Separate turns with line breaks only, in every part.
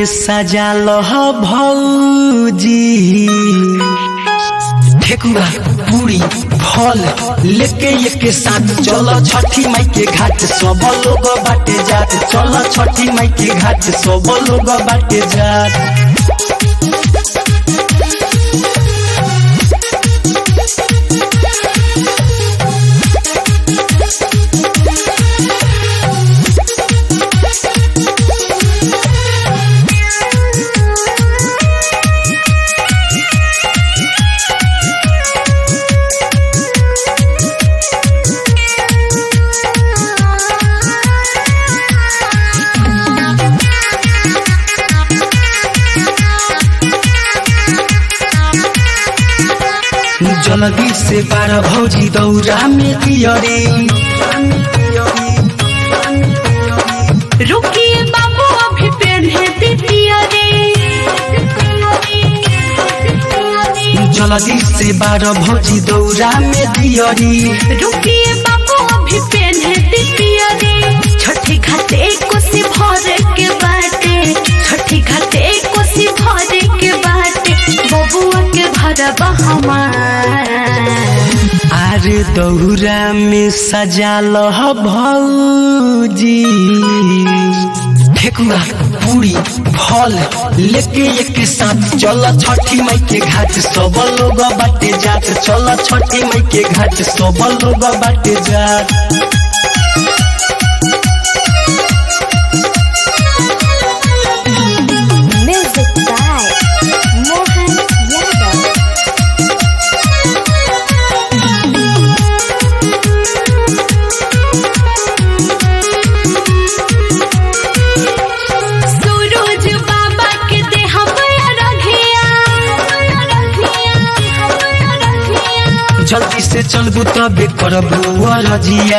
में सजाल भौजी ठेकुआ पूरी फल लेके एक साथ चलो छठी माई के घाट सब लोग बाटे जात चलो छठी माई के घाट सब लोग बाटे जात जल्दी से बारह भौजी दौरा में दियरे
रुकिए बाबू अभी पेन्हे दीदिया रे
जल्दी से बारह भौजी दौरा में दियरी
रुकिए बाबू अभी पेन्हे दीदिया रे छठी घाटे कोसी भरे के बाटे छठी घाटे कोसी भरे के बाटे बबुआ के भरबा हमार
आरे दौरा में सजाल भौजी ठेकुआ पूरी फल लेके एक साथ चल छठी माई के घाट सब लोग बाटे जात चल छठी माई के घाट सब लोग बाटे जात
Music by Mohan Yadav.
सूरज बाबा के देह बया रघिया
जल्दी से चलबू तबे करबू रजिया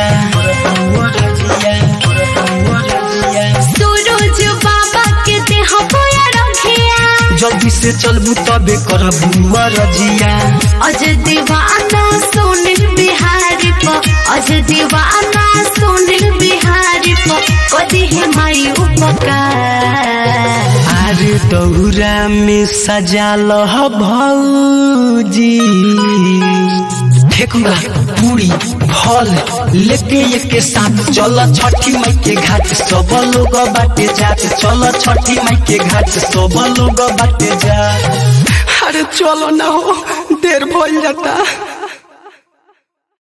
सूरज बाबा के देह बया रघिया
जल्दी से चलबू तबे करबू रजिया
अज दीवाना सोनिल बिहारी प अज दीवाना सोनिल बिहारी प कदी है माई उपकार
आरे दौरा में सजाल भौजी ठेकुआ पूरी फल लेके एक साथ चल छठी माई के घाट सब लोग बाटे जात चल छठी माई के घाट सब लोग बाटे जात अरे चलो ना हो देर भइल जाता